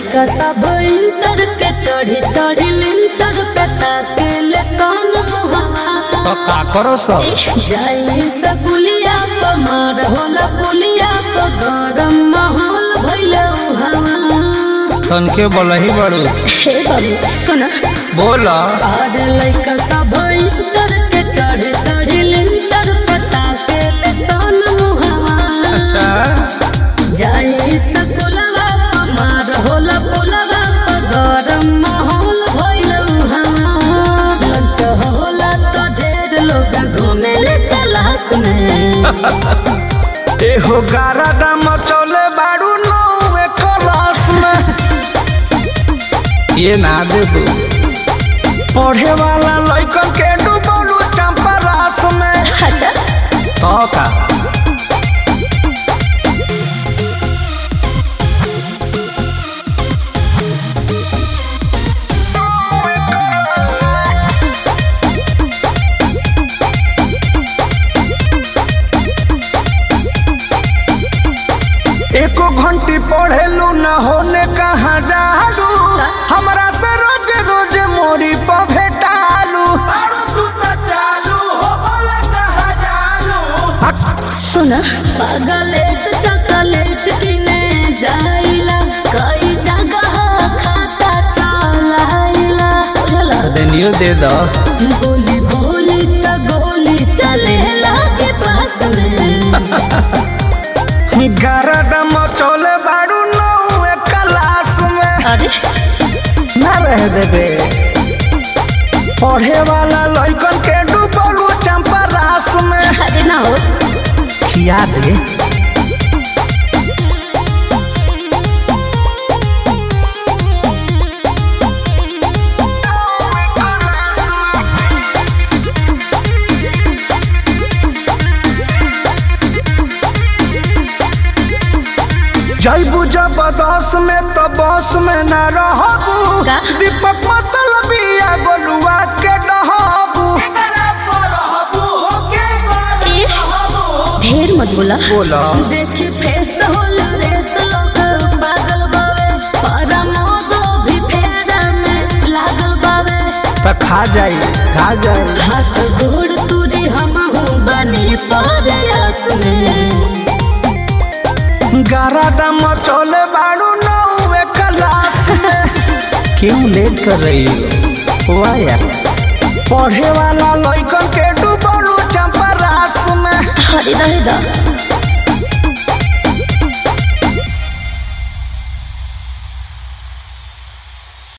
लइका सब इंटर के चढ़ी चढ़ी लिंटर पे ताकेले सन मुहवा तो का करो सब जाई सकुलिया प मार होला पुलिया प गरम माहौल भइले उहावा तन के बोलही बड़ू हे बाबू सुना बोल और लइका सब इंटर के चढ़ी चढ़ी लिंटर पे ताकेले सन मुहवा अच्छा जाई सकुलवा प मार होला पुलवा प गरम माहौल भइल उहावा लंच होला तो ढेर लोग घूमेले तलाश में एहो गारा दाम चले बाड़ू नौवे क्लास में ये ना दे दू पढ़े वाला लइकन के डूबलू चंपा रास में अच्छा तो का एको घंटी पढ़ेलू न होने कहाँ जालू हमरा से रोज रोज मोरी पर भेटालू सुना पागलेट चॉकलेट किने जाइला कई जगह खाता चलाइला चला देनियो दे दो बोली बोली तो गोली चले लागे पास में गरदम चले बाड़ू नौवे क्लास में अरे ना रह देबे पढ़े वाला लइकन के डूबलू चंपा रास में अरे ना हो खिया दे जैबू जबरदस्त में तो बस में ना रहबू का? दीपक मतलब या गोलुआ के डहबू ढेर मत बोला बोला देखी फेस होला रेस लोग पागल बावे पारा मोदो भी फेरा में लागल बावे तो खा जाई खा जाई हाथ गोड़ तुरी हम बने परयास में गारा दम चले बाड़ू नौवे क्लास में क्यों लेट कर रही हो वाह यार पढ़े वाला लइकन के डूबलू चंपा रास में हरी रहे दा